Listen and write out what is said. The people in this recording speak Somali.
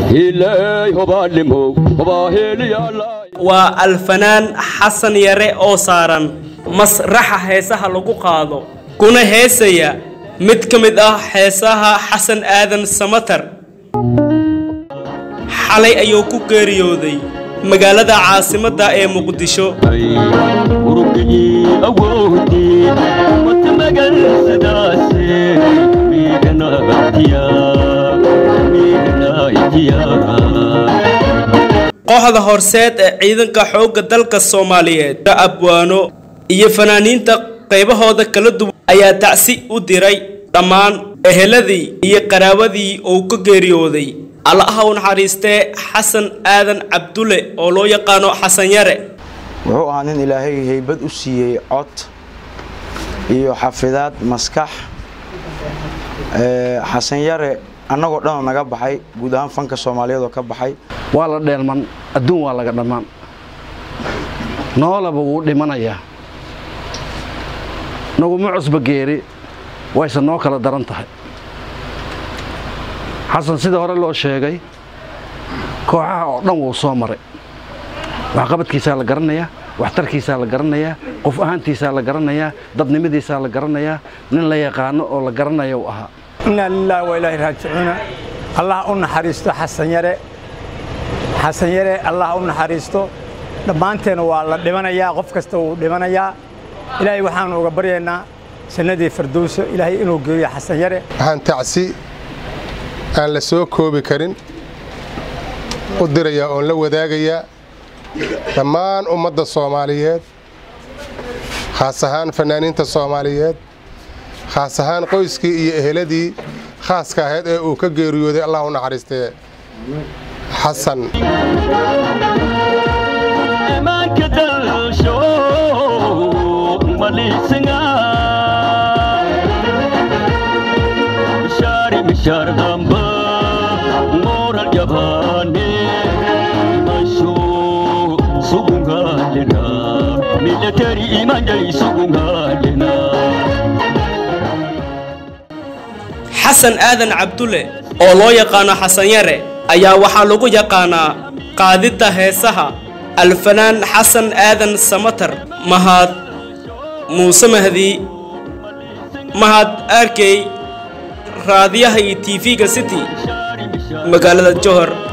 waa alfanaan xasan yare oo saaran masraxa heesaha lagu qaado kuna heesaya mid ka mid ah heesaha xasan aadan samatar xalay ayuu ku geeriyooday magaalada caasimadda ee muqdisho kooxda horseed ee ciidanka xoogga dalka soomaaliyeed abwaano iyo fanaaniinta qaybahooda kala duwan ayaa tacsi u diray dhammaan eheladii iyo qaraawadii uu ka geeriyooday allaha u naxariistee xasan aadan cabdulle oo loo yaqaano xasan yare wuxuu ahaa nin ilaahay haybad u siiyey cod iyo xafidaad maskax xasan yare annagoo dhanoo naga baxay guud ahaan fanka soomaaliyeed oo ka baxay waa la dheelman adduun waa laga dhammaan noolaba wuu dhimanayaa naguma cusba geeri wayse noo kala daran tahay xasan sida hore loo sheegay kooxaha oo dhan wuu soo maray waxqabadkiisaa la garanayaa waxtarkiisaa la garanayaa qof ahaantiisaa la garanayaa dadnimadiisaa la garanayaa nin la yaqaano oo la garanaya uu ahaa inaa lilaahi waa ilaahi raajicuuna allah u naxariisto xasan yare xasan yare allah u naxariisto dhammaanteena waa la dhimanayaa qof kasta wuu dhimanayaa ilaahay waxaanu uga baryaynaa jannadii firdowso ilaahay inuu geeyo xasan yare waxaan tacsi aan la soo koobi karin u dirayaa oon la wadaagayaa dhammaan ummadda soomaaliyeed khaas ahaan fanaaniinta soomaaliyeed khaas ahaan qoyskii iyo eheladii khaaska ahayd ee uu ka geeriyooday allah u naxariistee xasan xasan aadan cabdulle oo loo yaqaano xasan yare ayaa waxaa lagu yaqaanaa qaadidda heesaha alfanaan xasan aadan samatar mahad muuse mahdi mahad arkey raadiyaha iyo tv-ga city magaalada johor